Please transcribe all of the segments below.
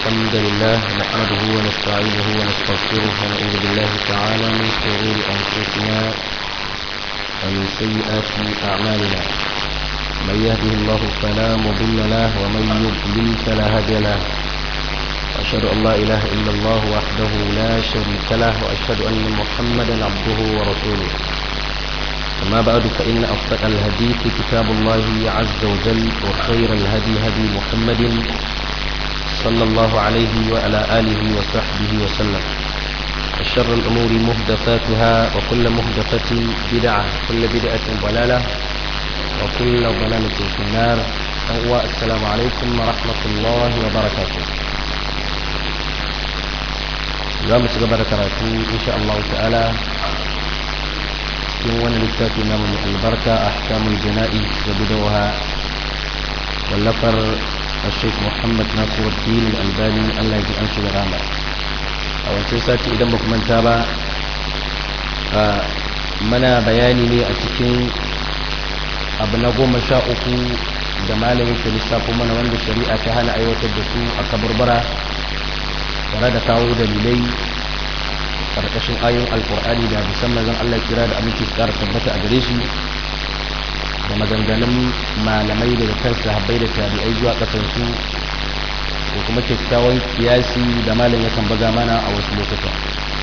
الحمد لله نحمده ونستعينه ونستغفره ونعوذ بالله تعالى من شرور أنفسنا ومن سيئات أعمالنا من يهده الله فلا مضل له ومن يضلل فلا هادي له وأشهد أن لا إله إلا الله وحده لا شريك له وأشهد أن محمدا عبده ورسوله أما بعد فإن أصدق الحديث كتاب الله عز وجل وخير الهدي هدي محمد صلى الله عليه وعلى آله وصحبه وسلم الشر الأمور مهدفاتها وكل مهدفة بدعة كل بدعة ضلالة وكل ضلالة في النار السلام عليكم ورحمة الله وبركاته za mu ci gaba da karatu insha Allah ta'ala cikin wani littafi namu mai albarka a hakamun jana'i da bidawa wallafar الشيخ محمد ناصر الدين الألباني الله يجي أنشي ورامة أو ساتي إذا مكمن تابا منا بياني لي أتكين أبنغو مشاؤكو da malamin ke lissafo mana wanda shari'a ta hana aiwatar da su a kaburbara tare da kawo dalilai karkashin ayoyin alkur'ani da musamman zan Allah kira da aminci su kara tabbata a gare shi da maganganun malamai daga kan sahabbai da tabi'ai zuwa kasansu da kuma kyakkyawan kiyasi da malam yakan baga mana a wasu lokuta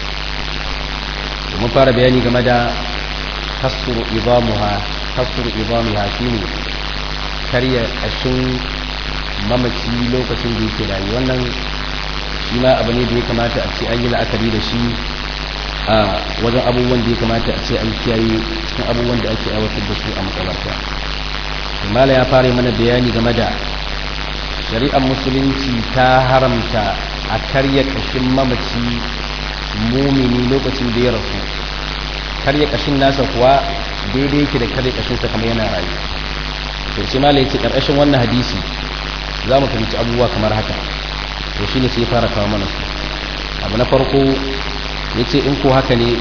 mun fara bayani game da kasuru idamuha kasuru idamuha shine karya kashin mamaci lokacin da yake rayu wannan shi ma abu ne da ya kamata a ce an yi la'akari da shi a wajen abubuwan da ya kamata a ce an kiyaye cikin abubuwan da ake aiwatar da su a makabarta mala ya fara mana bayani game da shari'ar musulunci ta haramta a karya kashin mamaci mumini lokacin da ya rasu karya kashin nasa kuwa daidai yake da karya kashinsa kamar yana rayu to sai mala ya ce karkashin wannan hadisi za mu fahimci abubuwa kamar haka to shine sai fara kawo mana su abu na farko ya ce in ko haka ne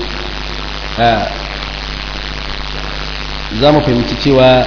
za mu fahimci cewa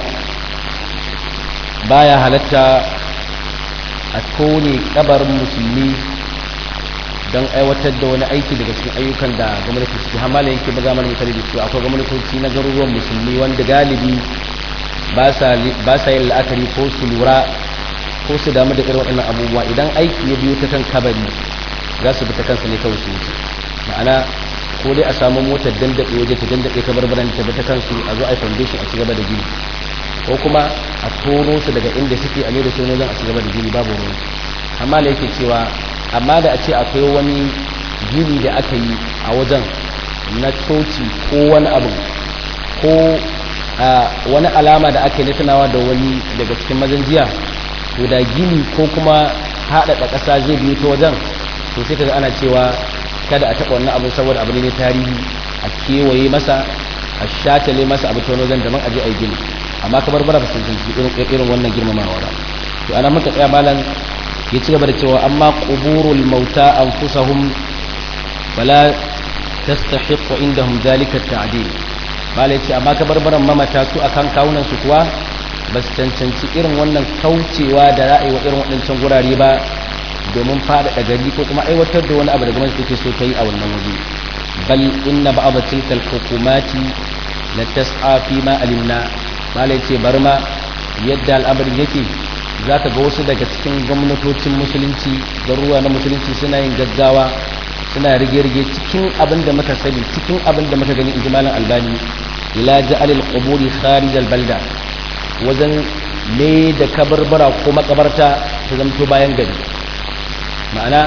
baya halatta a kone kabarin musulmi don aiwatar da wani aiki daga cikin ayyukan da gwamnati suke hamala yake baga mana misali da cewa akwai gwamnatoci na garuruwan musulmi wanda galibi ba sa yin la'akari ko su lura ko su damu da irin waɗannan abubuwa idan aiki ya biyo ta kan kabari za su bi ta kansa ne kawai su wuce ma'ana ko dai a samu motar dandaɗe waje ta dandaɗe ta barbaran ta bi ta kansu a zo a foundation a cigaba da gini ko kuma a toro su daga inda suke a mai da su wajen a cigaba da gini babu ruwan amma da yake cewa amma da a ce akwai wani gini da aka yi a wajen na coci ko wani abu ko wani alama da aka yi na tunawa da wani daga cikin mazan jiya to da gini ko kuma haɗaɗa ƙasa zai biyo ta wajen to sai kaga ana cewa kada a taɓa wannan abin saboda abu ne tarihi a kewaye masa a shatale masa abu ta wajen daban aje a yi gini amma kamar bara ba sun irin irin wannan girmamawa ba to ana muka tsaya malam ya ci gaba da cewa amma quburul mauta anfusahum wala tastahiqu indahum zalika at-ta'dil malai ce amma kabarbaran mamata su akan kawunan su kuwa ba su cancanci irin wannan kaucewa da ra'ayi wa irin waɗancan gurare ba domin faɗaɗa gari ko kuma aiwatar da wani abu da gwamnati take so ta yi a wannan waje bal inna ba'd tilka al-hukumati la tas'a fi ma alimna malai ce bar ma yadda al'amarin yake zaka ga wasu daga cikin gwamnatocin musulunci garuruwa na musulunci suna yin gaggawa suna rige-rige cikin abin da muka sani cikin abin da muka gani injimalin albani ila ja'al al-quburi kharij al-balda wajen ne da kabarbara ko makabarta ta zamto bayan gari ma'ana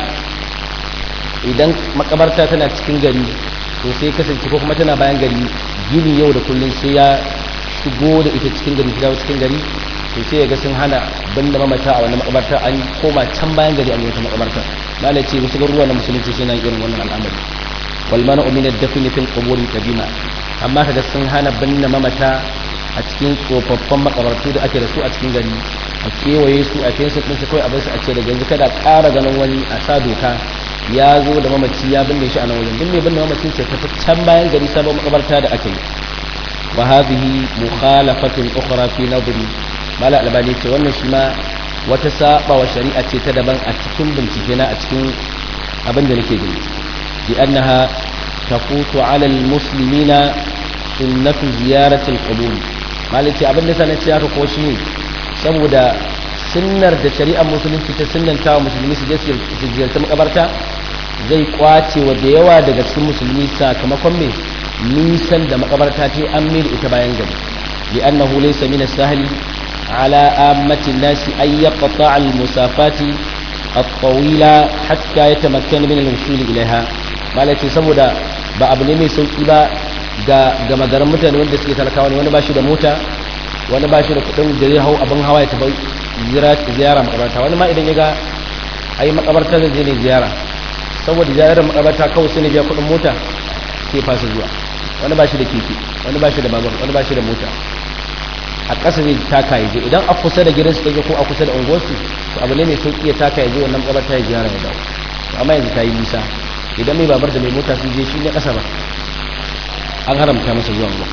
idan makabarta tana cikin gari to sai kasance ko kuma tana bayan gari gini yau da kullum sai ya shigo da ita cikin gari shiga cikin gari to sai ya ga sun hana banda mamata a wannan makabarta an koma can bayan gari a wata makabarta malai ce wasu garuruwa na musulunci suna irin wannan al'amari wal mana umina dafni fil qubur qadima amma kaga sun hana binne mamata a cikin tsofaffin makabartu da ake da su a cikin gari a kewaye su a fensa ɗin su kawai a basu a ce daga yanzu kada ƙara ganin wani a sa doka ya zo da mamaci ya binne shi a nan wajen binne binne mamacin ce tafi can bayan gari sabon makabarta da aka yi wa hadhihi mukhalafatun ukhra fi nadri mala albani ce wannan shi ma wata saba wa shari'a ce ta daban a cikin bincike na a cikin abin da nake gani bi annaha tafutu ala almuslimina sunnatu ziyarati alqubur malaki abin da sanin haka ko shi saboda sunnar da shari'ar musulunci ta sunnanta wa musulmi su je su ziyarci makabarta zai kwace wa da yawa daga cikin musulmi sakamakon me nisan da makabarta ce an mil ita bayan gari li'annahu laysa min as-sahli ala ammati an-nasi ay yaqta' al-musafati at-tawila hatta yatamakkana min al-wusul ilaiha malaki saboda ba abu ne mai sauki ba ga ga magaran mutane wanda suke talakawa ne wani ba shi da mota wani ba shi da kudin da zai hau abin hawa ya tafi ziyara makabarta wani ma idan ya ga ai makabarta zai je ne ziyara saboda ziyarar makabarta kawai sai ne biya kudin mota sai fasa zuwa wani ba shi da keke wani ba shi da babur wani ba shi da mota a ƙasa zai taka ya je idan a kusa da gidansu kake ko a kusa da unguwarsu to abu ne mai sauƙi ya taka ya je wannan makabarta ya ziyara ya dawo amma yanzu ta yi nisa idan mai babar da mai mota sun je shi ne ƙasa ba an haramta masa zuwa ba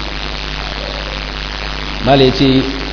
mala ya ce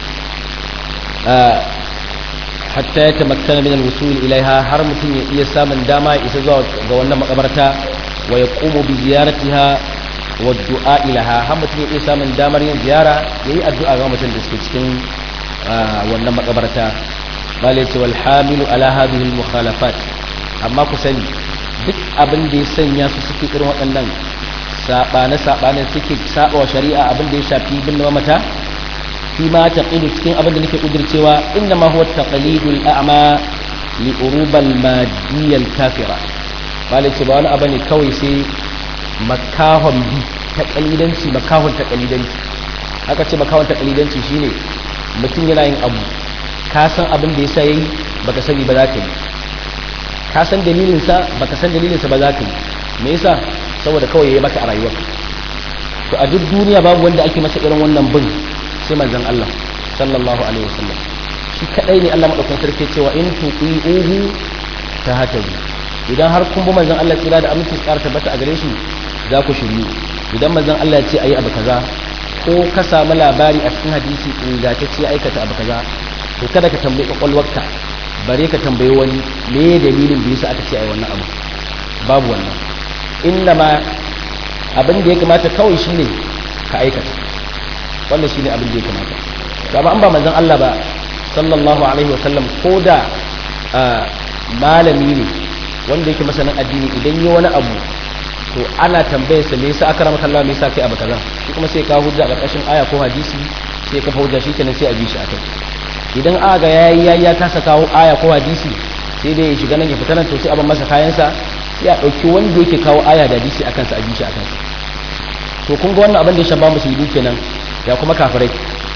hatta ya tamakkana min al-wusul ilaiha har mutum ya iya samun dama ya isa zuwa ga wannan makabarta wa yaqumu bi ziyaratiha wa du'a ilaha har mutum ya iya samun damar yin ziyara yayi addu'a ga mutum da suke cikin wannan makabarta mala ya ce wal hamilu ala hadhihi al-mukhalafat amma ku sani duk abin da ya sanya su suke irin waɗannan saɓane-saɓane suke saɓa wa shari'a abin da ya shafi bin mamata fi ma ta ƙidu cikin abin da nake ƙudurcewa inda ma huwa taqlidul a'ma li urubal madiyal kafira malai ce ba wani abu ne kawai sai makahon bi ta kalidanci makahon ta kalidanci aka ce makahon ta kalidanci shine mutum yana yin abu ka san abin da yasa yayi baka sani ba za ka yi ka san dalilinsa baka san dalilinsa ba za ka yi me yasa saboda kawai yayi maka a rayuwar to a duk duniya babu wanda ake masa irin wannan bin sai manzon Allah sallallahu alaihi wasallam shi kadai ne Allah madaukakin sarki cewa in tuqiuhu tahtaju idan har kun bi manzon Allah tsira da aminci tsara tabbata a gare shi za ku shiryu idan manzon Allah ya ce ayi abu kaza ko ka samu labari a cikin hadisi ingantacce aikata abu kaza to kada ka tambayi kwakwalwarka bare ka tambayi wani me dalilin da yasa aka ce ayi wannan abu babu wannan inna ma abin da ya kamata kawai shine ka aikata wannan shine abin da ya kamata amma an ba manzon Allah ba sallallahu alaihi wasallam ko da malami ne wanda yake masanin addini idan yi wani abu to ana tambayar sa me yasa aka rama Allah me yasa kai abu kaza shi kuma sai ka hujja a ƙarƙashin aya ko hadisi sai ka hujja shi kenan sai a bi shi akai idan aka ga yayi yayi ya kasa kawo aya ko hadisi sai dai ya shiga nan ya fita nan to sai a ban masa kayan sa sai a ɗauki wanda yake kawo aya da hadisi akan sa a bi shi akan sa to kun ga wannan abin da ya shabba musulmi kenan ya kuma kafirai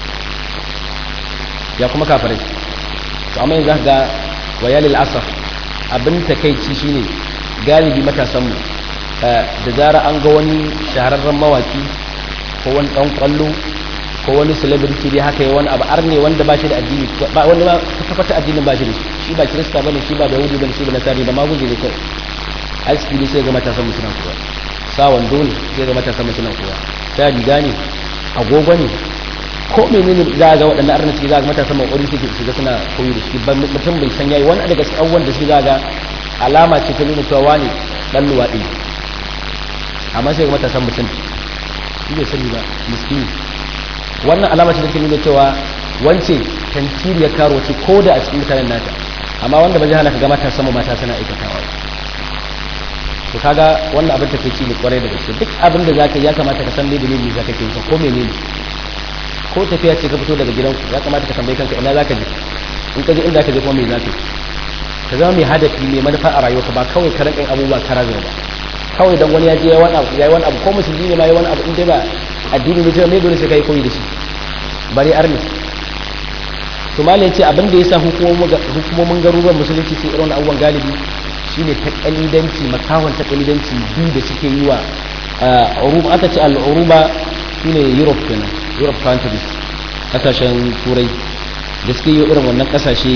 ya kuma kafirai to amma yanzu ga wayalil asaf abin takeici shine galibi matasan mu da zara an ga wani shahararren mawaki ko wani dan kwallo ko wani celebrity dai haka wani abu arne wanda ba shi da addini ba wanda ba ta fata addinin ba shi da shi ba kirista bane shi ba da yahudi bane shi ba nasari ba maguje ne kai aski ne sai ga matasan mutuna kowa sa wando ne sai ga matasan mutuna kowa ta riga ne agogo ne ko menene za ga waɗannan arna suke za ga matasan makwarin suke shiga suna koyi da shi ban mutum bai san yayi wani daga cikin abubuwan da suke za ga alama ce ta nuna cewa wani dan luwaɗi amma sai ga matasan mutum shi bai sani ba miskini wannan alama ce da ke nuna cewa wance tantiriyar karo ce ko da a cikin mutanen nata amma wanda ba zai hana ka ga mata sama mata suna aikatawa to kaga wannan abin take ci ne kwarai da gaske duk abin da zaka yi ya kamata ka san me dalili zaka ke ko menene ko tafiya ce ka fito daga gidanku ya kamata ka tambayi kanka ina zaka je in ka je inda ka je kuma me zaka yi ka zama mai hadafi mai manufa a rayuwarka ba kawai ka rinka abubuwa kara ba kawai dan wani ya je wani abu yayi wani abu ko musulmi ne ma yayi wani abu in dai ba addini ne sai me dole sai kai koyi da shi bari arni to malai yace abin da yasa hukumomin garuruwan musulunci sai irin abubuwan galibi shine ta kalidanci makawan ta kalidanci biyu da suke yi wa uruba aka ce al-uruba shine Europe kenan Europe countries kasashen turai da suke yi irin wannan kasashe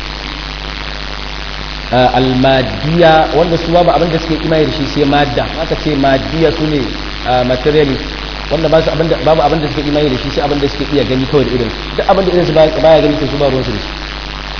almadiya wanda su babu abin da suke imani da shi sai madda aka ce madiya su ne materialist wanda ba su abin da babu abin da suke imani da shi sai abin da suke iya gani kawai da irin duk abin da irin su baya gani to su ba ruwan su da shi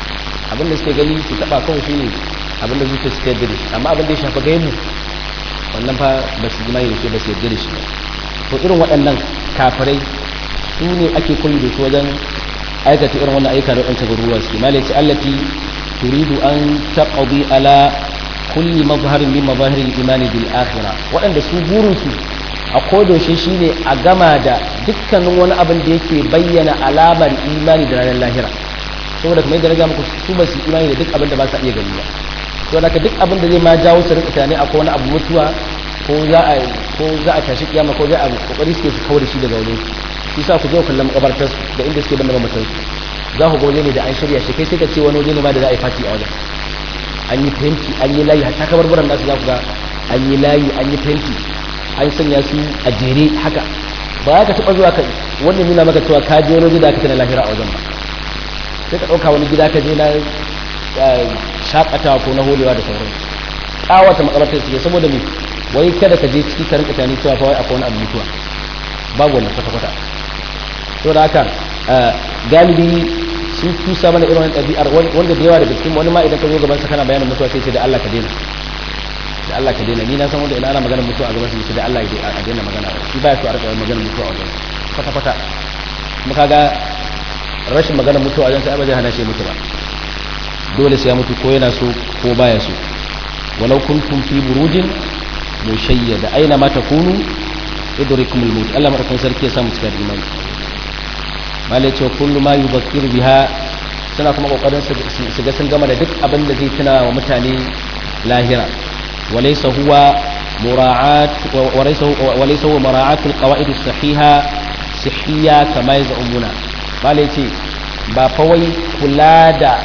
abin da suke gani su taba kawai shine abin da zuciya suka yarda da shi amma abin da ya shafa gaimu wannan fa ba su imani da shi ba su yarda da shi ba to irin waɗannan kafirai su ne ake koyi da su wajen aikata irin wannan aika da wancan garuruwa suke malai ce allati turidu an taqdi ala kulli mazharin min mazahirin imani bil akhirah waɗanda su burin su a kodoshe shine a gama da dukkanin wani abin da yake bayyana alamar imani da ranar lahira saboda kamar yadda na ga muku su ba su imani da duk abin da ba sa iya gani ba to da duk abin da zai ma jawo su rika tunani akwai wani abu mutuwa ko za a ko za a tashi kiyama ko za a kokari suke su kawo da shi daga wajen shi sa ku je ku kallon makabartar da inda suke banda mamatan su za ku ga waje ne da an shirya shi kai sai ka ce wani waje ne ma da za a yi fati a wajen an yi fenti an yi layi hatta kabarbaran nasu za ku ga an yi layi an yi fenti an sanya su a jere haka ba ka taɓa zuwa ka wannan nuna maka cewa ka je wani waje da aka tana lahira a wajen ba sai ka ɗauka wani gida ka je na shakatawa ko na holewa da sauran ƙawata makabartar su saboda me wai kada ka je ciki ka rinka tani cewa fa wai akwai wani abu mutuwa babu wannan kwata-kwata to da haka galibi sun tusa mana irin ɗabi'ar wanda da yawa daga cikin wani ma idan ka zo gaban sa kana bayanin mutuwa sai ce da Allah ka daina da Allah ka daina ni na san wanda ina ana magana mutuwa a gaban sa da Allah ya daina magana shi baya so a rika magana mutuwa a wajen kwata-kwata kuma kaga rashin magana mutuwa a wajen sai ba zai hana shi mutu ba dole sai ya mutu ko yana so ko baya so walau kuntum fi burujin mushayyada aina ma takunu idrikum al-maut Allah madaukakin sarki ya samu cikin imani malai ce kullu ma yubakkir biha suna kuma kokarin su ga sun gama da duk abin da zai tuna wa mutane lahira walaysa huwa mura'at walaysa walaysa huwa mura'at al-qawaid as-sahiha sihhiya kama yaz'umuna malai ce ba fa wai kula da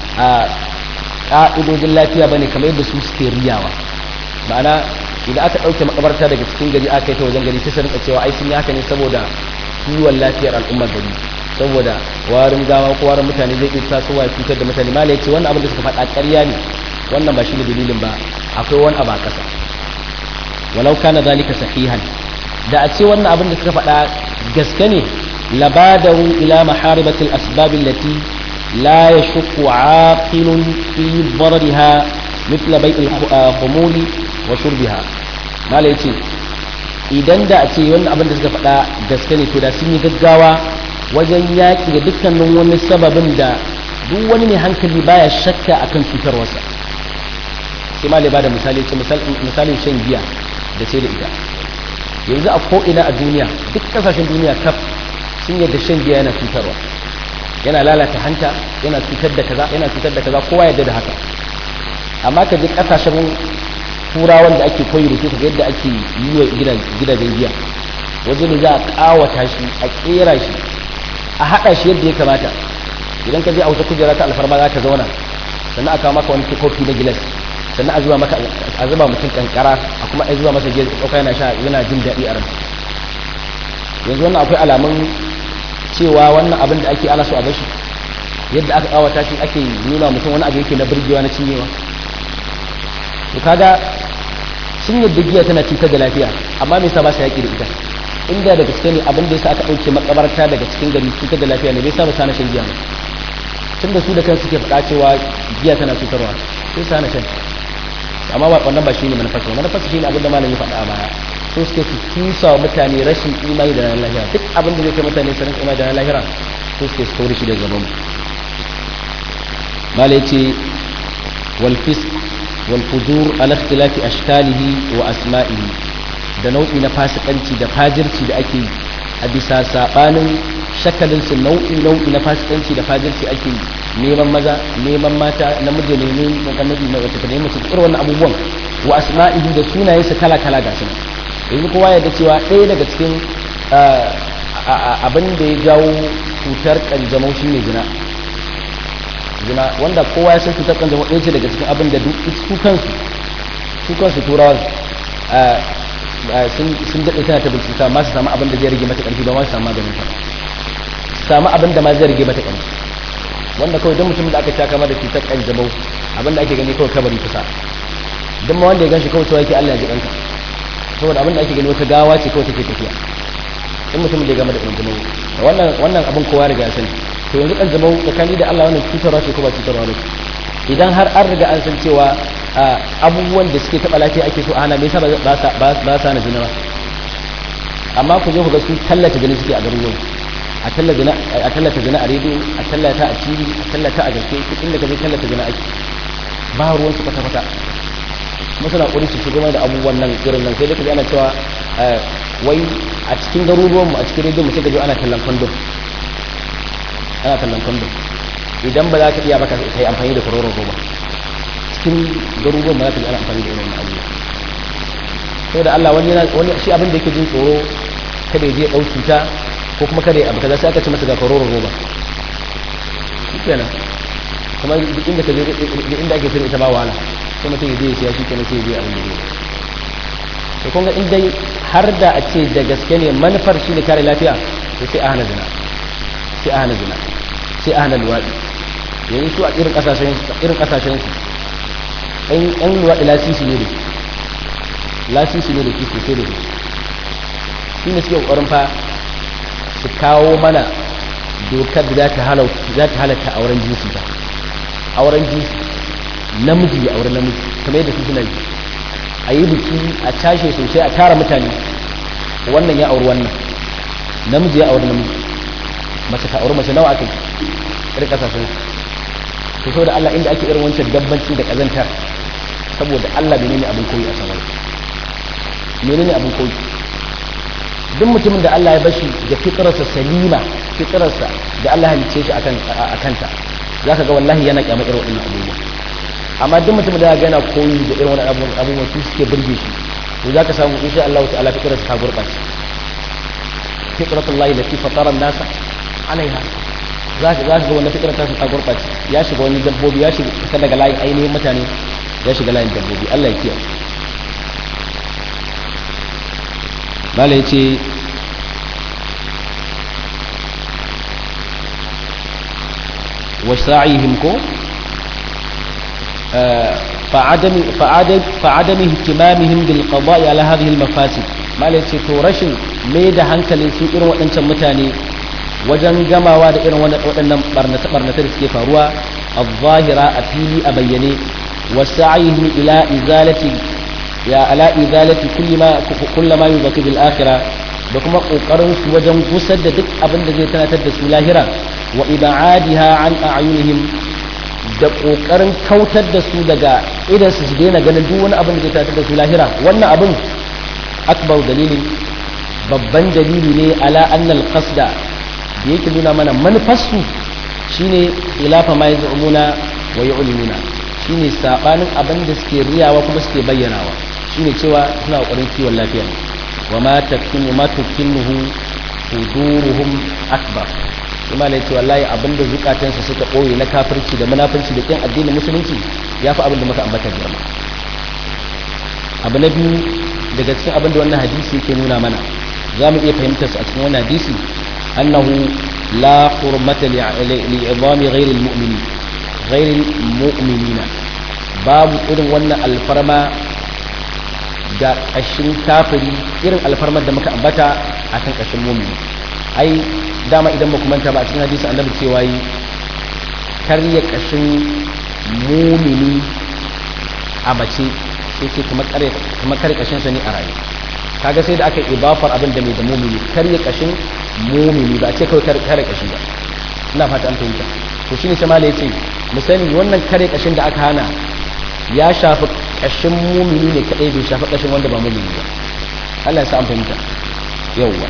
ƙa'idojin lafiya bane kamar yadda su suke riyawa ma'ana idan aka ɗauke makabarta daga cikin gari aka yi ta wajen gari sai su rinka cewa ai sun yi haka ne saboda kiwon lafiyar al'ummar gari saboda warin gawa ko warin mutane zai iya tasowa ya cutar da mutane mala ya ce wannan abin da suka faɗa ƙarya ne wannan ba shi ne dalilin ba akwai wani abu a ƙasa walau kana zalika sahihan da a ce wannan abin da suka faɗa gaske ne labadaru ila maharibatil asbab allati la yashqu aqilun fi darariha mithla bai'il khumuli wa shurbiha mala yace idan da a ce wannan abin da suka faɗa gaske ne to da sun yi gaggawa wajen yaƙi da dukkanin wani sababin da duk wani mai hankali baya shakka akan cutarwarsa sai ma ba da misali ce misalin shan giya da sai da ita yanzu a ko'ina a duniya duk kasashen duniya kaf sun yadda shan giya yana cutarwa yana lalata hanta yana cutar da kaza yana cutar da kaza kowa yadda da haka amma ka je kasashen turawan da ake koyi da su ka yadda ake yi wa gidajen giya wajen da za a kawata shi a kera shi a haɗa shi yadda ya kamata idan ka je a wata kujera ta alfarma za ka zauna sannan a kawo maka wani kofi na gilas sannan a zuba maka a zuba mutum kankara a kuma a zuba masa gilas ɗauka yana sha yana jin daɗi a ransa yanzu wannan akwai alamun cewa wannan abin da ake ana so a bashi yadda aka kawata shi ake nuna mutum wani abu yake na burgewa na cinyewa to kaga sun yadda giya tana cutar da lafiya amma me yasa ba su yaƙi da ita inda daga cikin ne abin da yasa aka ɗauke makabarta daga cikin gari cutar da lafiya ne bai sa ba sana shan giya ne tun da su da kansu ke faɗa cewa giya tana cutarwa sai sa na shan amma ba wannan ba shine manufarsa manufarsa shine abin da malam ya faɗa a baya so suke su tusa wa mutane rashin imani da ranar lahira duk abin da zai kai mutane su rinka imani da ranar lahira so suke su kawo shi daga gaban mu malam ya ce wal fisq wal fujur ala ikhtilafi ashkalihi wa asma'ihi da nau'i na fasikanci da fajirci da ake yi a bisa sabanin shakalin su nau'i nau'i na fasikanci da fajirci ake yi neman maza neman mata namiji ne ne annabi na wata ne mutum irin wannan abubuwan wa asma'ihi da sunaye su kala kala ga su yanzu kowa ya da cewa ɗaya daga cikin abin da ya jawo cutar kanjamau shine zina zina wanda kowa ya san cutar kanjamau ɗaya ce daga cikin abin da su kansu su kansu turawan sun daɗe tana ta bincika ma su samu abin da zai rage mata ƙarfi ba ma su samu maganin ta samu abin da ma zai rage mata ƙarfi wanda kawai don mutum da aka sha kama da cutar kanjamau abin da ake gani kawai kabari kusa don ma wanda ya ganshi kawai cewa yake Allah ya ji ɗanka saboda abin da ake gani wata gawa ce kawai take tafiya in mutum da ya gama da kanjamau wannan wannan abin kowa riga ya sani to yanzu kan zama tsakani da Allah wannan cutarwa ce ko ba cutarwa ne idan har an riga an san cewa abubuwan da suke taɓa lafiya ake so a hana me yasa ba sa na zina ba amma ku je ku ga su tallata zina suke a garuruwan a tallata zina a rediyo a tallata a tv a tallata a gaske duk inda ka je tallata zina ake ba ruwan su kwata kwata kuma suna ƙuri su shigo da abubuwan nan irin nan sai dai ka ji ana cewa wai a cikin garuruwan mu a cikin rediyo mu sai ka ji ana tallan kwandon ana tallan kwandon idan ba za ka iya ba ka yi amfani da kororon roba cikin garuruwan ba za ka ji ana amfani da irin abubuwa saboda Allah wani yana wani shi abin da yake jin tsoro kada ya je ɗau cuta ko kuma kada ya abu kaza sai aka ce masa ga kororon roba shikenan kuma duk inda ka je duk inda ake sirri ita ba wahala sai mutum ya je ya siya shikenan sai ya je abin da zai to kun ga in dai har da a ce da gaske ne manufar shi ne kare lafiya to sai a hana zina sai a hana zina sai a hana luwaɗi yanzu su a irin ƙasashen irin ƙasashen su ɗan luwaɗi lasisi ne da lasisi ne da ke sosai da su shi ne suke ƙoƙarin fa su kawo mana dokar da za ta halatta auren jinsi ta auren jinsi namiji ya auren namiji kamar yadda su suna yi a yi biki a cashe sosai a tara mutane wannan ya auri wannan namiji ya auri namiji mace ta auri mace nawa aka yi irin kasashen su so da Allah inda ake irin wancan dabbanci da kazantar saboda Allah menene abin koyi a samar menene abin koyi duk mutumin da Allah ya bashi da fitrarsa salima fitrarsa da Allah halicce shi akan akanta zaka ga wallahi yana kyamar irin wannan abubuwa amma duk mutumin da yana koyi da irin wannan abubuwa su suke burge shi to zaka samu insha Allah ta'ala fitrarsa ta gurbace fitratullahi lati fatara an-nasa alaiha zaka zaka ga wannan fitrar ta ta gurbace ya shiga wani dabbobi ya shiga fita daga layin ainihin mutane ya shiga layin dabbobi Allah ya kiyaye bala ya ce wasa'ihim ko fa'adami hikimamihim bil qada'i ala hadhihi al mafasid bala ya ce to rashin mai da hankalin su irin waɗancan mutane wajen gamawa da irin waɗannan barnata barnata da suke faruwa al-zahira a fili a bayyane wasa'ihim ila izalati ya ala izalati kulli ma kullu ma yuzaki bil akhirah da kuma kokarin su wajen gusar da duk abin da zai tanatar da su lahira wa ibadiha an a'yunihim da kokarin kautar da su daga idan su daina ganin duk wani abin da zai tanatar da su lahira wannan abin akbar dalilin babban dalili ne ala annal qasda da yake nuna mana manufarsu shine ilafa ma yaz'umuna wa yu'linuna shine sabanin abin da suke riyawa kuma suke bayyanawa shine cewa suna kokarin kiwon lafiya wa ma takinu ma tukinuhu suduruhum akbar kuma ne cewa wallahi abinda zukatansu suka koyi na kafirci da munafurci da kin addinin musulunci yafi abin da muka ambata girma abu na biyu daga cikin abin da wannan hadisi yake nuna mana za mu iya fahimtar su a cikin wannan hadisi annahu la hurmata li'idami ghairil mu'minin ghairil mu'minina babu irin wannan alfarma ga ƙashin kafiri irin alfarmar da muka ambata a kan ƙashin mumini ai dama idan ba manta ba a cikin hadisi annabi cewa yi karya ƙashin mumini a mace sai ce kuma kare ƙashin sa ne a rayu kaga sai da aka yi ibafar abin da mai da mumini karya ƙashin mumini ba a ce kawai kare ƙashi ba ina fata an fahimta to shine sai malai yace mu sani wannan kare ƙashin da aka hana ya shafi ƙashin mumini ne kaɗai bai shafi ƙashin wanda ba mumini ba Allah ya sa an fahimta yawwa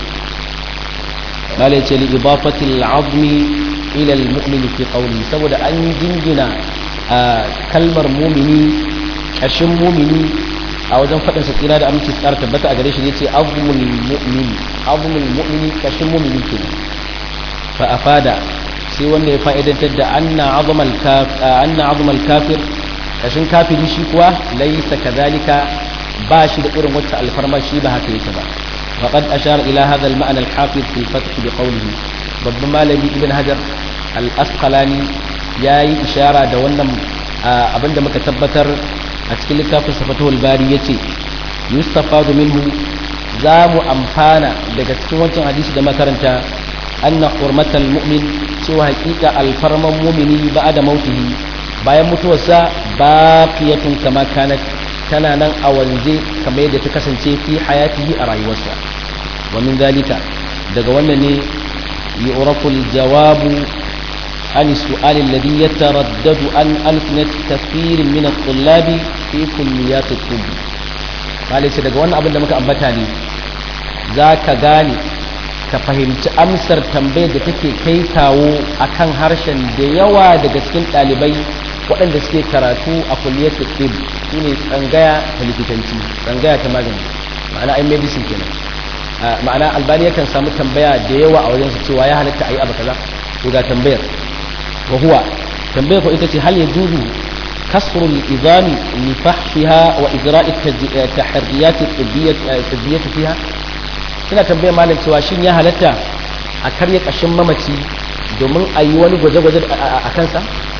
malai ce li idafatil azmi ila al mu'min fi qawli saboda an yi jingina kalmar mumini ƙashin mumini a wajen faɗin sa tsira da aminci tsara tabbata a gare shi yace azmul mu'min azmul mu'mini ƙashin mumini ke fa afada sai wanda ya fa'idantar da anna azmal kafir anna azmal kafir kashin kafiri shi kuwa laisa kadhalika ba shi da irin wata alfarma shi ba haka yake ba faqad ashara ila hadha al-ma'na al-hafiz fi al-fath bi qawlihi babban malami ibn hajar al-asqalani yayi ishara da wannan abinda muka tabbatar a cikin littafin safatul bari yace yustafadu minhu za mu amfana daga cikin wancan hadisi da makaranta anna hurmatal mu'min cewa hakika alfarman mumini ba da mautihi bayan mutuwarsa baqiyatun kama kanat tana nan a wanze kamar yadda ta kasance fi hayatihi a rayuwarsa wa min zalika daga wannan ne yu'rafu al-jawabu عن السؤال الذي يتردد عن ألسنة كثير من الطلاب في كليات الطب قال ليس daga wannan abin da muka ambata ne zaka gane ka fahimci amsar tambayar da take kai kawo akan harshen da yawa daga cikin ɗalibai waɗanda suke karatu a kulliyar tsib su ne tsangaya ta likitanci tsangaya ta magani ma'ana ai medicine kenan ma'ana albani yakan samu tambaya da yawa a wajen su cewa ya halatta a yi abu kaza to ga tambayar وهو تنبيه إتتي هل يجوز كسر الإذان لفحصها وإجراء التحريات الطبية, الطبية فيها ina tambayar malam cewa shin ya halatta a karya kashin mamaci domin a yi wani gwaje-gwaje a kansa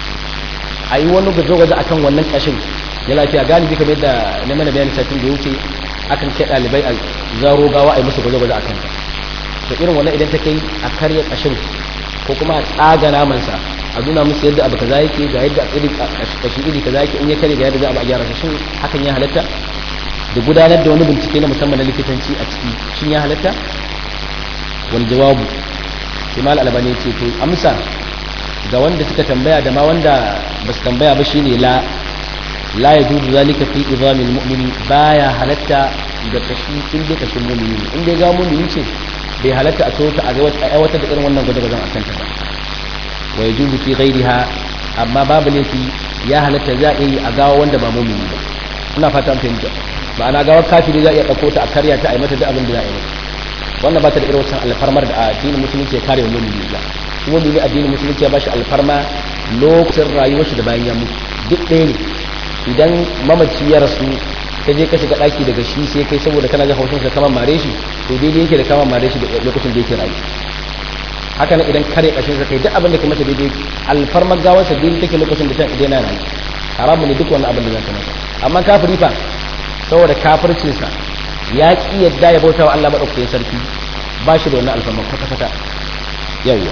a yi wani gwaje-gwaje a kan wannan kashin ya lafiya galibi kamar yadda na mana bayan satin da ya wuce akan kai ɗalibai a zaro gawa a yi musu gwaje-gwaje a kanta da irin wannan idan ta kai a karya kashin ko kuma a tsaga namansa a nuna musu yadda abu kaza yake ga yadda iri kashi iri kaza yake in ya kare ga yadda za a gyara shi shin hakan ya halatta da gudanar da wani bincike na musamman na likitanci a ciki shin ya halatta wal jawabu sai mal albani ce to amsa ga wanda suka tambaya da ma wanda ba su tambaya ba shine la la yajuzu zalika fi idamil mu'mini baya halatta da kashi in dai kashin mu'mini in dai ga mu'mini ce bai halatta a tota a ga aiwatar da irin wannan gwaje-gwajen a kanta ba wa ya juzu fi ghairiha amma babu laifi ya halatta za a yi a gawa wanda ba mumini ba ina fata an fahimta ma'ana gawar kafiri za a iya ɗauko ta a karya ta a yi mata duk abin da za a yi mata wannan ba ta da irin wasan alfarmar da addinin musulunci ya kare wa mumini ba kuma mumini addinin musulunci ya bashi alfarma lokacin rayuwar shi da bayan ya mutu duk ɗaya ne idan mamaci ya rasu ka je ka shiga ɗaki daga shi sai kai saboda kana jin haushin sa kama mare shi to daidai yake da kama mare shi da lokacin da yake rayu haka nan idan kare ƙashin sa kai duk abin da ka masa daidai alfarmar gawarsa daidai take lokacin da ta idan yana rayu haramu ne duk wannan abin da zaka masa amma kafiri fa saboda kafircin sa ya ki yadda ya bauta wa Allah madaukakin sarki ba shi da wannan alfarmar kwata kwata yawwa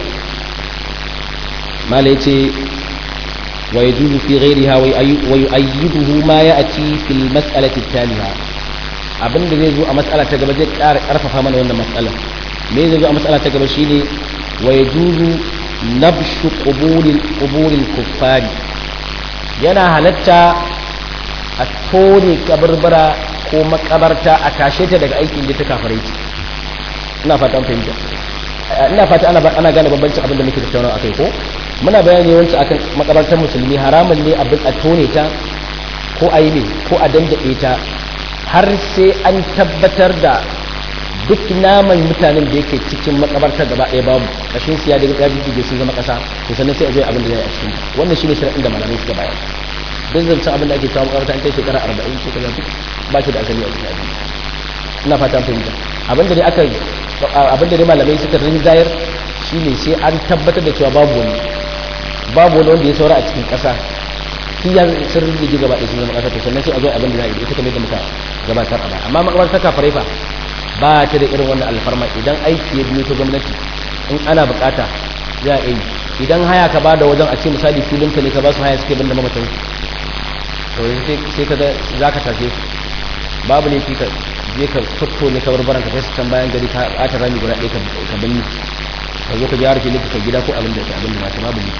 mala yace wa yajuzu fi ghayriha wa yu'ayyiduhu ma ya'ti fil mas'alati taliha abinda zai zo a mas'ala ta gaba zai ƙara ƙarfafa mana wannan mas'ala me zai zo a mas'ala ta gaba shine wa yajuzu nabshu qubulil quburil kuffari yana halatta a tone kabarbara ko makabarta a tashe ta daga aikin da ta kafare ce ina fata an fahimta ina fata ana ana gane bambancin abin da muke tattaunawa akai ko muna bayani yawanci akan makabartar musulmi haramun ne abin a tone ta ko a yi ne ko a dandade ta har sai an tabbatar da duk naman mutanen da yake cikin makabartar gaba ɗaya babu kashin siya da ya jijjige sun zama ƙasa to sannan sai a zai abin da zai a cikin wannan shine shari'in da malamai suka bayar duk zancen abin da ake kawo makabarta an kai shekara arba'in shekara duk ba shi da asali a cikin abin ina fata fahimta abin da dai aka abin da dai malamai suka rinjayar shine sai an tabbatar da cewa babu wani babu wani wanda ya saura a cikin ƙasa shi ya sun rige gaba ɗaya sun zama ƙasa to sannan sai a zo abin da za a yi ita kamar da muka gabatar a baya amma makabarta kafarai fa ba ta da irin wannan alfarma idan aiki ya biyo ta gwamnati in ana bukata za a yi idan haya ka bada wajen a ce misali filin ka ne ka ba su haya suke banda mamatan to sai ka za ka tashe su babu ne ka je ka tutto ne ka barbaran ka kai can bayan gari ka ɓata rami guda ɗaya ka banni ka zo ka gyara filin ka gida ko abin da ka abin da ba ta babu ne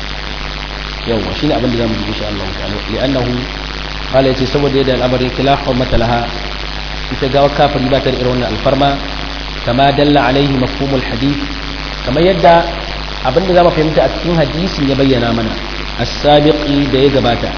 yawwa shine abin da zamu ji insha Allah ta'ala li'annahu qala yace saboda yadda al'amarin kila hurmata laha ita gawa kafiri ba ta da irin wannan alfarma kama dalla alaihi mafhumul hadith kamar yadda abinda zamu fahimta a cikin hadisin ya bayyana mana as-sabiqi da ya gabata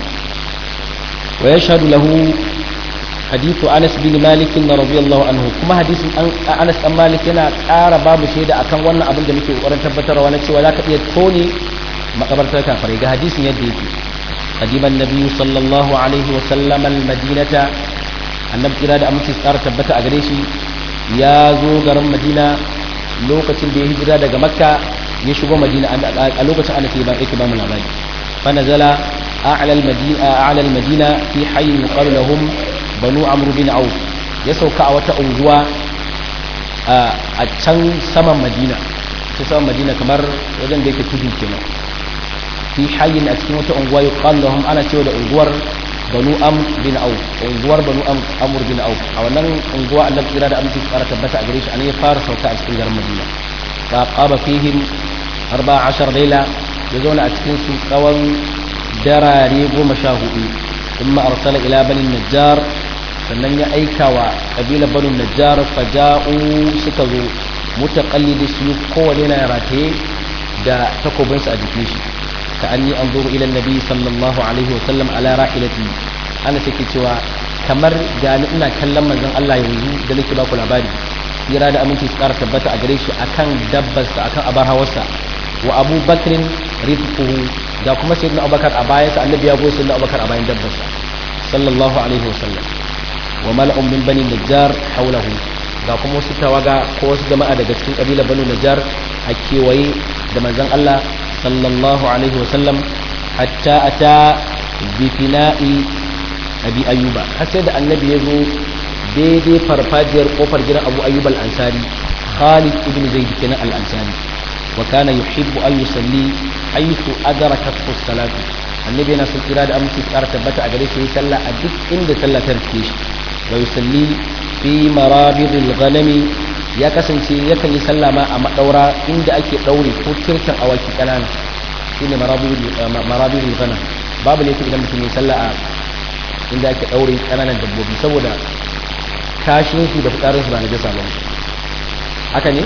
wa yashhadu lahu hadithu Anas bin Malik radiyallahu anhu kuma hadisin Anas dan Malik yana ƙara babu shaida akan wannan abin da muke ƙoƙarin tabbatarwa na cewa zaka iya tone makabartar kafirai ga hadisin yadda yake قدم النبي صلى الله عليه وسلم المدينة annabi kira da amince tsara tabbata a gare shi ya zo garin madina lokacin da ya hijira daga makka ya shigo madina a lokacin ana ke ba yake ba mu labari fa nazala a'la al-madina a'la al-madina fi hayyin yuqalu lahum banu amr bin auf ya sauka a wata unguwa a can saman madina sai sama madina kamar wajen da yake tudu kenan fi hayyin a cikin wata unguwa yuqal lahum ana cewa da unguwar banu am bin au unguwar banu am amr bin au a wannan unguwa Allah kira da aminci tsara tabbata a gare shi an ya fara sauka a cikin garin madina fa qaba fihim 14 laila ya zauna a cikin su tsawon darare goma sha hudu thumma arsala ila bani najjar sannan ya aika wa kabilar banu najjar faja'u suka zo mutaqallidi su kowane na rataye da takobinsa a jikin shi ka anni anzuru ila nabi sallallahu alaihi wasallam ala rahilati ana take cewa kamar da ni ina kallon manzon Allah yanzu da nake ba ku labari tsira da aminci su ƙara tabbata a gare shi akan dabbarsa akan abar hawarsa wa abu bakrin rizquhu da kuma sayyidina abubakar a bayansa annabi ya goyi sayyidina abubakar a bayan dabbarsa sallallahu alaihi wasallam wa mala'un min bani najjar hawlahu ga kuma wasu tawaga ko wasu jama'a daga cikin kabilar banu najjar a kewaye da manzon Allah sallallahu alaihi wasallam hatta ata bi fina'i abi ayyuba har sai da annabi ya zo daidai farfajiyar kofar gidan abu ayyub al-ansari khalid ibn zaid kenan al-ansari wa kana yuhibbu an yusalli haythu adrakat as-salatu annabi yana son kira da aminci tsara tabbata a gare shi sallah a duk inda sallah ta rike shi wa yusalli fi marabid al-ghanami ya kasance yakan yi sallah ma a madaura inda ake daure ko kirkin awaki kanana shine marabid marabid al-ghanam babu ne idan mutum ya sallah a inda ake daure kananan dabbobi saboda kashin su da fitsarin su ba na jasa ba haka ne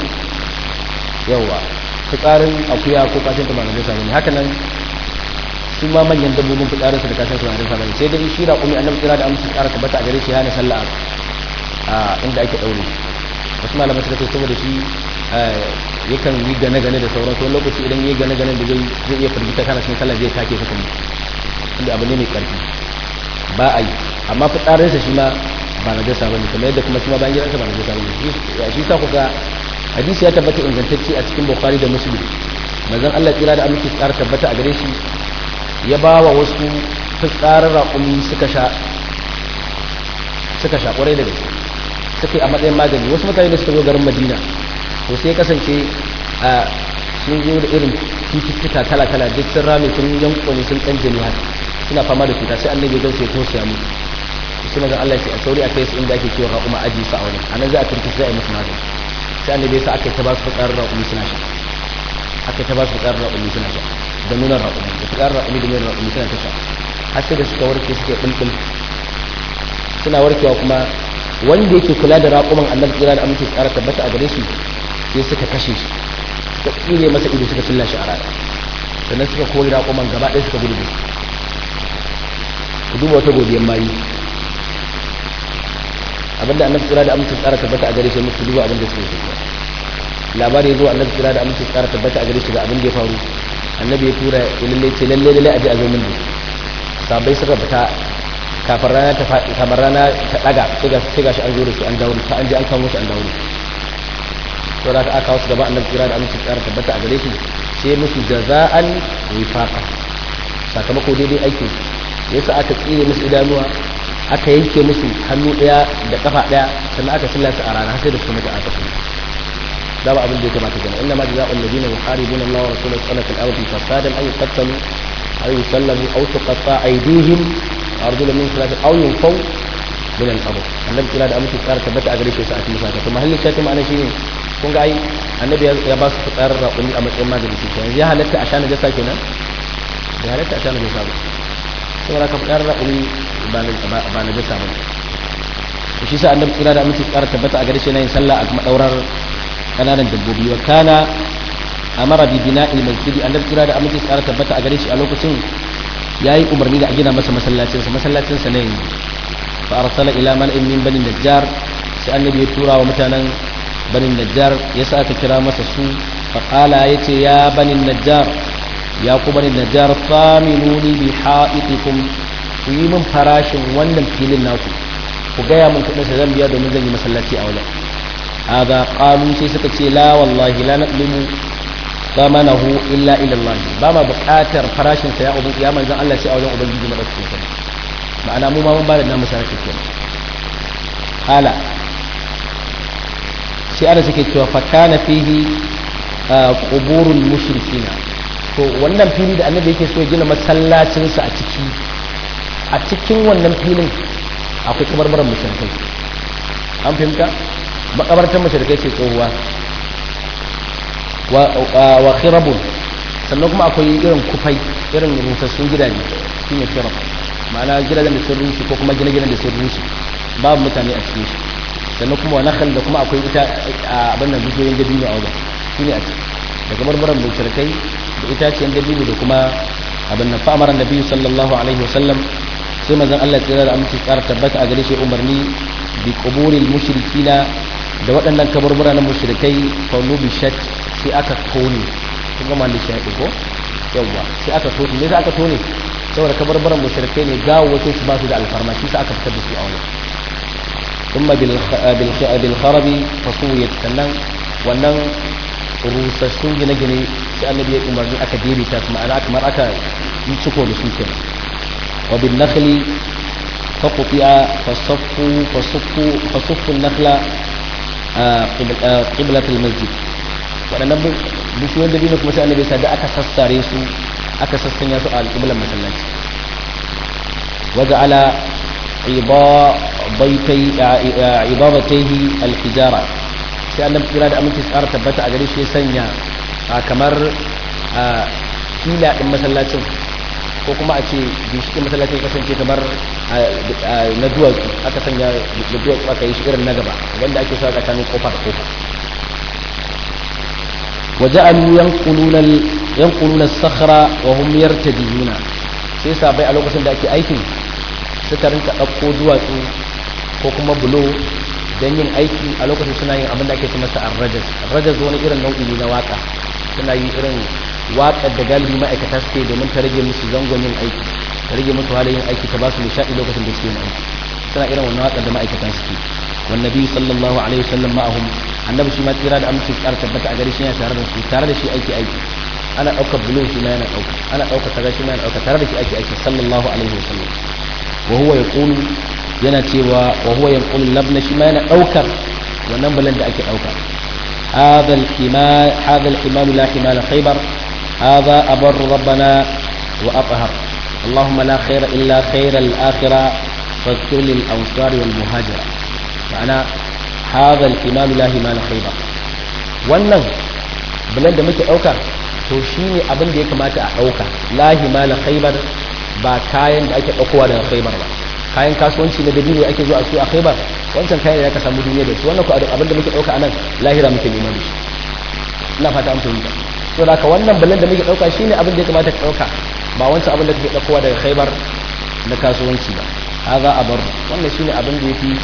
yawa fitsarin akuya ko kashin ta ba na jasa ba haka nan su ma manyan dabbobin fitsarin su da kashin su ba na jasa ba sai dai shi raƙumi annabi kira da amince tsara tabbata a gare shi hana sallah a inda ake daure wasu malamai suka ce saboda shi yakan yi gane-gane da sauransu wani lokaci idan yi gane-gane da zai iya firgita kana cikin sallah zai take ka kuma inda abu ne mai karfi ba a yi amma fitsarinsa shi ma ba na jasa bane kamar yadda kuma shi ma bayan gidansa ba na jasa bane shi sa kuka hadisi ya tabbata ingantacce a cikin bukhari da muslim manzon Allah tsira da aminci tsara tabbata a gare shi ya ba wa wasu fitsarin raƙumi suka sha suka sha ƙwarai da gaske suka yi a matsayin magani wasu mutane da suka zo garin madina to sai kasance a sun zo da irin cututtuka kala-kala duk sun rame sun yanko ne sun ɗan jini haka suna fama da cuta sai annabi zai sai tosiya mu sai manzon Allah ya a sauri a kai su inda ake kiwon raƙuma aji su a wani anan za a turki sai a yi musu magani sai annabi sa aka ta ba su fitsarin raƙumi suna sha aka ta ba su fitsarin raƙumi suna sha da nunan raƙumi da fitsarin raƙumi da nunan raƙumi suna ta sha har sai da suka warke suke bulbul suna warkewa kuma wanda yake kula da raƙuman annabi kira da amince tsara tabbata a gare shi sai suka kashe shi suka tsire masa ido suka cilla shi a rana sannan suka kori raƙuman gaba ɗaya suka gudu ku duba wata godiyar mayu abinda annabi kira da amince tsara tabbata a gare shi musu duba abinda suke so labari ya zo annabi kira da amince tsara tabbata a gare shi ga abin da ya faru annabi ya tura ya lalle ce lalle lalle a je a zo min da sabai suka fita kafin rana ta faɗi kamar rana ta ɗaga sai ga shi an zo da su an dawo ta an je an kawo su an dawo to da aka kawo su gaba annabi kira da aminci tsara tabbata a gare shi sai musu jaza'an wifaqa sakamako daidai aikin yasa aka tsire musu idanuwa aka yanke musu hannu ɗaya da kafa ɗaya sannan aka sallata a rana sai da su mutu aka kuma da ba abin da ya kamata kenan inna ma jaza'ul ladina yuharibuna Allah wa rasulahu sallallahu alaihi wa sallam fasadan aw yuqtalu aw yusallabu aw tuqatta aydihim arjula min salati aw yunfaw min al-ard annabi kira da amince tsara tabbata a gare shi sai a cikin sata kuma halin shafi ma'ana shine kun ga ai annabi ya ba su tsarar raƙumi a matsayin magani shi kenan ya halatta a shana jasa kenan ya halatta a shana jasa ba saboda ka tsarar raƙumi ba na jasa ba shi sa annabi kira da amince tsara tabbata a gare shi yin sallah a madaurar kananan dabbobi wa kana amara bi bina'il masjidi annabi kira da amince tsara tabbata a gare shi a lokacin ya yi umarni da a gina masa masallacinsa masallacinsa ne fa arsala ila mal'in min bani najjar sai annabi ya tura wa mutanen bani najjar ya sa aka kira masa su fa qala yace ya bani najjar ya ku bani najjar faminuni bi ha'itikum ku yi min farashin wannan filin naku ku gaya min kudin sa zan biya domin zan yi masallaci a wajen hada qalu sai suka ce la wallahi la naqlimu samanahu illa ila Allah ba ma buƙatar farashin sa ya ubu ya manzon Allah sai a wajen ubangiji madaukakin sa ma'ana mu ma mun bada namu sarki kenan hala sai ana suke cewa fa kana fihi quburul mushrikina to wannan fili da annabi yake so ya gina masallacinsa a ciki a cikin wannan filin akwai kabarbaran mushrikai an fahimta makabartar mushrikai ce tsohuwa wa khirabun sannan kuma akwai irin kufai irin rusassun gidaje shine khirab ma'ana gidajen da sun rushe ko kuma gine-ginen da sun rushe babu mutane a cikin shi sannan kuma wa nakhal da kuma akwai ita abin nan bishiyoyin dabino a wajen shine a ciki da kabarbaran mushrikai da itaciyar dabino da kuma abin nan fa'amara nabi sallallahu alaihi wasallam sai manzon Allah tsira da aminci tsara tabbata a gare shi umarni bi quburil mushrikina da waɗannan kaburbura na mushrikai fa nubishat sai aka tone kun ga malli shi ko yawa sai aka tone ne sai aka tone saboda kaburburan mushrikai ne gawo wato su ba su da alfarma shi sai aka fitar da su a wani ثم بالخرب فصويت sannan wannan rusassun gine-gine sai annabi ya umarni aka daidaita su ma'ana kamar aka yi ciko da su kenan wa bin nakhli fa qutiya fa saffu fa saffu fa saffu nakhla qiblat al masjid wadannan bishiyoyin da dino kuma sai annabi ya da aka sassare su aka sassanya su a alƙiblan masallaci waja'ala ibabataihi alhijara sai annabi kira da aminci tsara tabbata a gare shi ya sanya kamar fila din masallacin ko kuma a ce ginshikin masallacin kasance kamar na duwatsu aka sanya da duwatsu aka yi shi irin na gaba wanda ake sa tsakanin kofa da kofa وجعلوا ينقلون ينقلون الصخرة وهم يرتدون sai sabai a lokacin da ake aikin suka rinka ɗauko duwatsu ko kuma bulo don yin aiki a lokacin suna yin abin da ake ce masa arrajas arrajas wani irin nau'i ne na waka suna yi irin waƙar da galibi ma'aikata suke domin ta rage musu zangon yin aiki ta rage musu halin yin aiki ta ba su nishaɗi lokacin da suke yin aiki suna irin wannan waƙar da ma'aikata suke والنبي صلى الله عليه وسلم معهم annabi shi ma tsira da aminci tsara tabbata a gare shi yana tare da su tare da shi aiki aiki ana ɗaukar bulo shi ma yana ɗauka ana ɗaukar kaza shi ma yana ɗauka tare da shi aiki aiki sallallahu alaihi wasallam wa huwa yaqulu yana cewa wa huwa yanqulu labna shi ma yana ɗaukar wannan bulan da ake ɗauka هذا الحمال هذا الحمال لا حمال خيبر هذا أبر ربنا وأطهر اللهم لا خير إلا خير الآخرة فاغفر للأنصار والمهاجرة ma'ana hadha al-iman la himala khayba wannan bulan da muke dauka to shine abin da ya kamata a dauka la himala khaybar ba kayan da ake daukowa daga khaybar ba kayan kasuwanci na dabino ake zuwa su a khaybar wancan kayan da aka samu duniya da su wannan ko abin da muke dauka anan lahira muke neman da shi ina fata an fahimta to da ka wannan bulan da muke dauka shine abin da ya kamata ka dauka ba wancan abin da kake daukowa daga khaybar na kasuwanci ba hadha abar wannan shine abin da yafi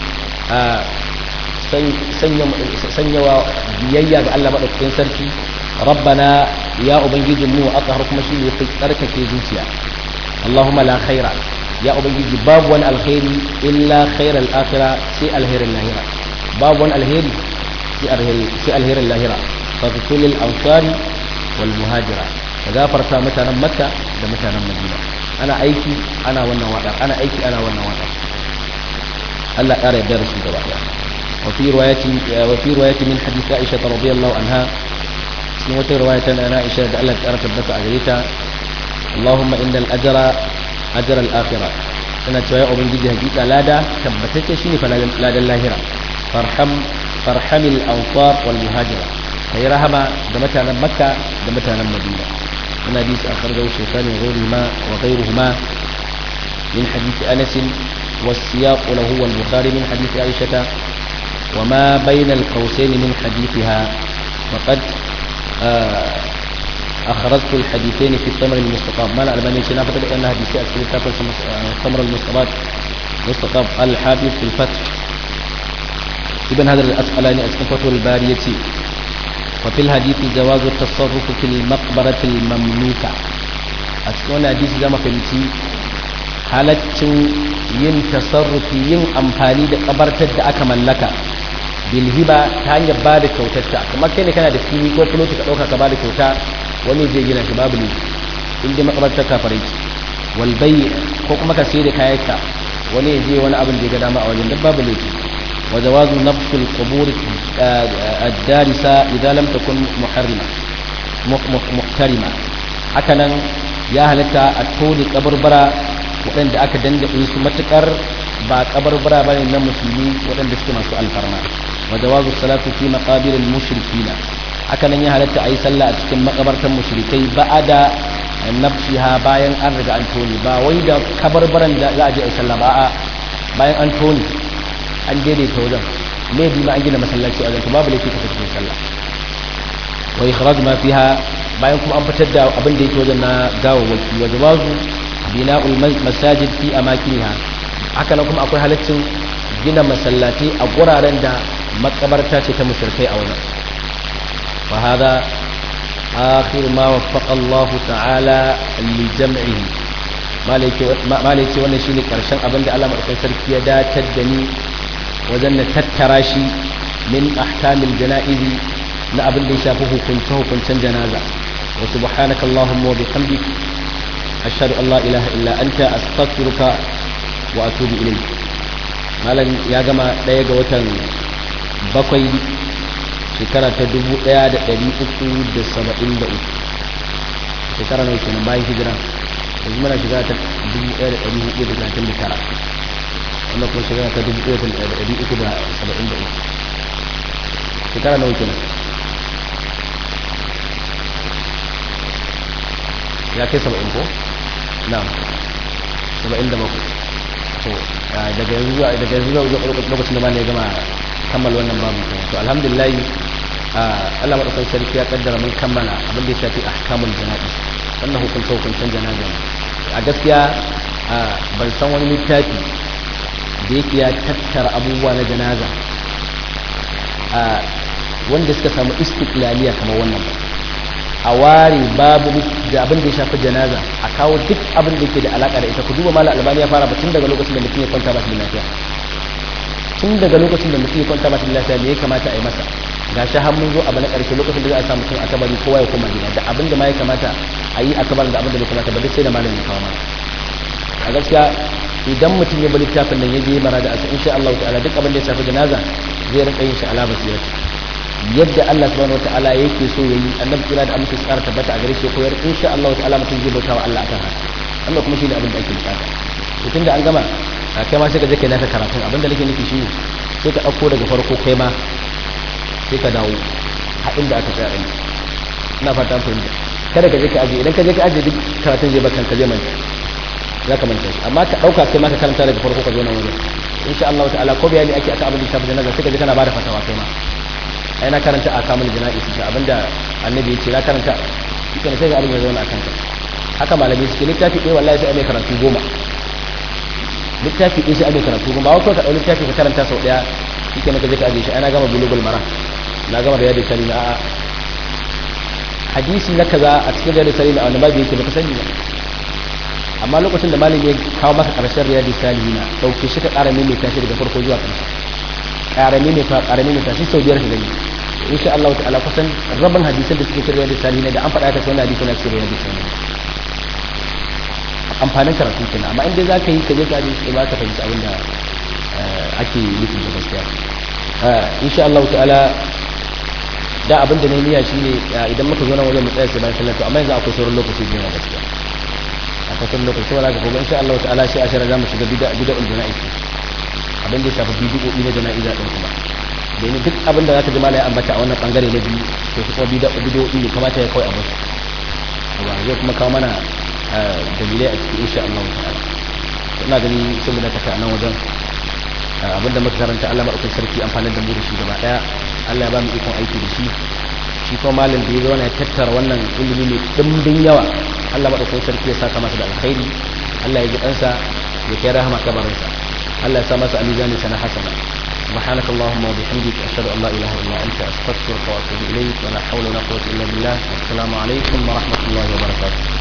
sanyawa biyayya ga Allah maɗaukakin sarki rabbana ya ubangiji mu a tsahar kuma shi ne fi tsarkake zuciya Allahumma la khaira ya ubangiji babu wani alkhairi illa khairal akhira sai alherin lahira babu wani alheri sai alherin lahira fa fitul ansari wal muhajira ka gafarta mutanen makka da mutanen madina ana aiki ana wannan wada ana aiki ana wannan wada Allah ƙara yarda da su gaba ɗaya وفي رواية وفي رواية من حديث عائشة رضي الله عنها وفي رواية أن عائشة قالت أردت بس أجريتا اللهم إن الأجر أجر الآخرة أنا شوية أبن جدي هجيتا لا دا كبتك شيني فلا دا اللاهرة فارحم فارحم الأنصار والمهاجرة هي رحمة دمتنا مكة دمتنا المدينة من حديث أخرجه الشيخان وغيرهما وغيرهما من حديث أنس والسياق له والبخاري من حديث عائشة وما بين القوسين من حديثها وقد أخرجت الحديثين في الثمر المستقاب ما الألباني شنا فتد أن حديثي أكثر تافل الثمر المستقاب مستقاب قال الحافظ في الفتح ابن هذا الأسئلاني أسكن فتح البارية وفي الحديث جواز التصرف في المقبرة المملوكة أسكن حديث زما فهمتي halaccin yin tasarrufi yin amfani da kabartar da aka mallaka bilhiba ta hanyar ba da kyautarta kamar kai ne kana da fili ko fuloti ka ɗauka ka ba da kyauta wani zai gina shi babu ne in dai makabartar kafarai wal ko kuma ka sai da kayanka wani ya je wani abin da ya ga dama a wajen duk babu ne wa jawazu nafsul qubur ad-darisa idan lam takun muharrima muhtarima hakanan ya halatta a tone kabarbara waɗanda aka dandaɗe su matuƙar ba kabarbara ba ne na musulmi waɗanda suke masu alfarma wa jawazu salatu fi maqabiril mushrikina hakanan ya halatta a yi sallah a cikin makabartan mushrikai ba'ada nafsiha bayan an riga an tone ba wai da kabarbaran da za a je a yi sallah ba a bayan an tone an daidaita wajen me bi ma an gina masallaci a wajen babu laifi ka cikin sallah wa ikhraj ma fiha bayan kuma an fitar da abin da yake wajen na gawawwaki wa jawazu bina'ul masajid fi amakiniha haka nan kuma akwai halaccin gina masallaci a guraren da makabarta ce ta mushrikai a wajen wa hada akhir ma waffaqa Allah ta'ala li jam'ihi malai ce wannan shine karshen abin da Allah madaukakin sarki ya datar da ni wajen na tattara shi min ahkamil janaizi na abin da ya shafi hukunce hukuncen janaza wa subhanaka allahumma wa bihamdik ashhadu an la ilaha illa anta astaghfiruka wa atubu ilayk malam ya gama daya ga watan bakwai shekara ta dubu daya da dari uku da saba'in da uku shekara nawa kenan bayan hijira yanzu muna shekara ta dubu daya da dari hudu da talatin da tara wannan kuma shekara ta dubu daya da dari uku da saba'in da uku shekara nawa kenan ya kai saba'in ko na'am saba'in da bakwai to daga yanzu zuwa daga yanzu zuwa lokacin da ma ne ya gama kammala wannan babu kenan to alhamdulillah Allah madaukakin sarki ya kaddara mun kammala abin da ya shafi ahkamul janaiz wannan hukunce hukuncen janaza a gaskiya ban san wani littafi da yake ya tattara abubuwa na janaza wanda suka samu istiklaliya kamar wannan ba a ware babu da abin da ya shafi janaza a kawo duk abin da yake da alaka da ita ku duba mala albani ya fara ba tun daga lokacin da mutum ya kwanta ba shi lafiya tun daga lokacin da mutum ya kwanta ba shi lafiya me ya kamata a yi masa ga shi har mun zo abu na ƙarshe lokacin da za a sa mutum a kabari kowa ya koma gida da abin da ma ya kamata a yi a kabarin da abin da bai kamata ba duk sai da malamin ya kawo mana a gaskiya idan mutum ya bari littafin nan ya je mara da asa insha Allah ta'ala duk abin da ya shafi janaza zai rinka yin shi ala basirati yadda Allah subhanahu wataala yake so yayi annabi kira da amince tsara tabbata a gare shi koyar insha Allah ta'ala mutum zai bauta wa Allah akan haka Allah kuma shine abin da ake bukata to tunda an gama kai ma sai ka je kai naka karatu abin da nake nufi shine sai ka dauko daga farko kai ma sai ka dawo a inda aka tsaya din ina fata an fahimta kada ka je ka aje idan ka je ka aje duk karatun zai baka ka je manta za ka manta amma ka dauka kai ma ka karanta daga farko ka zo nan wajen insha Allah ta'ala ko bayani ake akan abin da shafi janaza sai ka je kana bada fatawa kai ma ai na karanta a kamun jana'i su abinda annabi ya ce na karanta shi sai ga abin ya zauna a kanka haka malamai suke littafi ɗaya wallahi sai a mai karatu goma littafi ɗaya sai a mai karatu goma ba wai ka ɗau littafi ka karanta sau ɗaya shi ke maka je ka ajiye shi ana gama bulugul mara na gama da yadda sani na a'a hadisi na kaza a cikin riyadu salihin a wani babu yake baka sani ba amma lokacin da malami ya kawo maka karshen riyadu salihin na dauke shi ka ƙara mai tashi daga farko zuwa ƙarshe ƙara mai ta ƙara mai tashi sau biyar ka gani insha Allah ta'ala kusan rabin hadisan da suke cikin riyadu salihin da an faɗa ka sai wannan hadisi na cikin riyadu salihin amfanin karatu kenan amma in dai za ka yi ka je ka je sai ba ka fahimci abin da ake nufi da gaskiya insha Allah ta'ala da abin da na niyya shine idan muka zo nan wajen mu tsaya sai bayan sallah to amma yanzu akwai sauran lokaci da gaskiya akwai sauran lokaci saboda haka gobe insha Allah ta'ala sai ashara zamu shiga bid'a bid'ul jana'iz abin da ya shafi bid'o'i na jana'iza din kuma da ni duk abin da zaka ji malai ambata a wannan bangare na biyu to kuma bid'a bid'o'i ne kamata ya kai a basu ba zai kuma kawo mana dalilai a cikin insha Allah ta'ala ina gani sun da taka nan wajen abinda muka karanta Allah madaukakin sarki amfanin da mu da shi gaba daya Allah ya ba mu ikon aiki da shi shi kuma malam da ya zauna ya tattara wannan ilimi mai dimbin yawa Allah madaukakin sarki ya saka masa da alkhairi Allah ya ji ɗansa ya kai rahama kabarinsa Allah ya sa masa alizani sana hasana سبحانك اللهم وبحمدك أشهد أن لا إله إلا أنت أستغفرك وأتوب إليك ولا حول ولا قوة إلا بالله والسلام عليكم ورحمة الله وبركاته